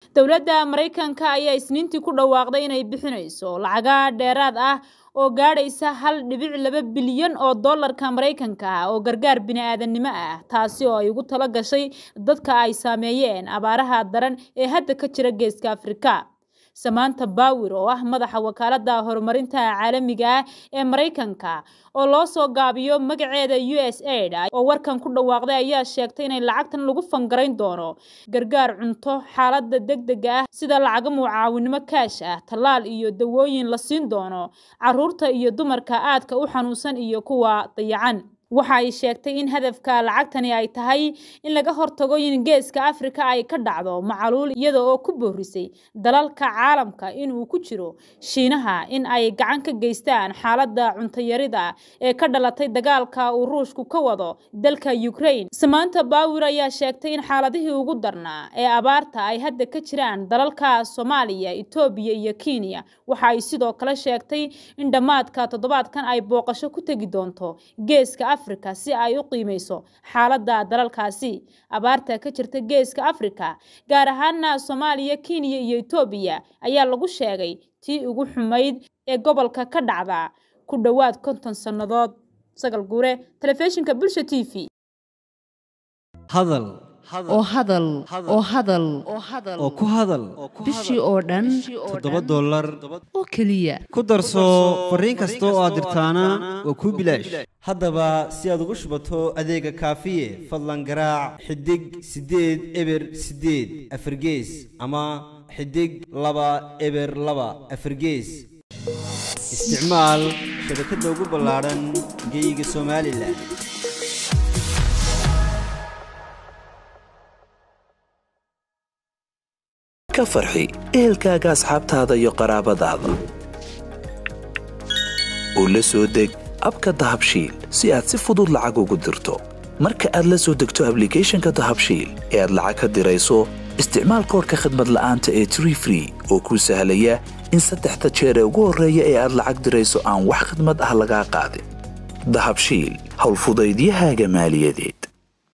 dowladda maraykanka ayaa isniintii ku dhawaaqday inay bixinayso lacaga dheeraad ah oo gaadhaysa hal dhibic laba bilyan oo dollarka maraykanka ah oo gargaar bini-aadannimo ah taasi oo ay ugu talo gashay dadka ay saameeyeen abaaraha daran ee hadda ka jira geeska afrika samaanta bawir oo ah madaxa wakaaladda horumarinta caalamiga ah ee maraykanka oo loo soo gaabiyo magaceeda u s aid oo warkan ku dhawaaqday ayaa sheegtay inay lacagtan lagu fangarayn doono gargaar cunto xaaladda deg dega ah sida lacaga mucaawinimo kaash ah tallaal iyo dawooyin la siin doono caruurta iyo dumarka aadka u xanuunsan iyo kuwa dayacan waxa ay sheegtay in hadafka lacagtani ay tahay in laga hortago in geeska afrika ay ka dhacdo macaluul iyada oo ku boorisay dalalka caalamka inuu ku jiro shiinaha in ay gacan ka geystaan xaaladda cuntayarida ee ka dhalatay dagaalka uu ruushku ka wado dalka ukraine samaanta bawir ayaa sheegtay in xaaladihii ugu darnaa ee abaarta ay hadda ka jiraan dalalka soomaaliya etoobiya iyo kenya waxa ay sidoo kale sheegtay in dhammaadka toddobaadkan ay booqasho ku tegi doonto geeska afrika si ay u qiimeyso xaaladda dalalkaasi abaarta ka jirta geeska afrika gaar ahaana soomaaliya kenya iyo etoobiya ayaa lagu sheegay tii ugu xumayd ee gobolka ka dhacda ku dhowaad konton sannadood sagal guure telefishinka bulsha t v hadal oo hadal oo hadal oo ku hadal bishii oo dhan toddoba dollar oo keliya ku darso fariin kasta oo aad dirtaana waa kuu bilaash haddaba si aad ugu shubato adeega kaafiye fadlan garaac xidig siddeed eber siddeed afargees ama xidig laba eber laba afargees isticmaal shabakadda ugu ballaadhan geeyiga somalilan ka farxi ehelkaaga asxaabtaada iyo qaraabadaada oo la soo deg abka dahabshiil si aad si fudud lacag ugu dirto marka aad la soo degto ablicathonka dahabshiil ee aad lacag ka dirayso isticmaal koorka khadmad la'aanta ee tree free oo kuu sahlaya in saddexda jeer ee ugu horreeya ee aad lacag dirayso aan wax khidmad ah lagaa qaadin dahabshiil howlfudaydiyahaaga maaliyadeed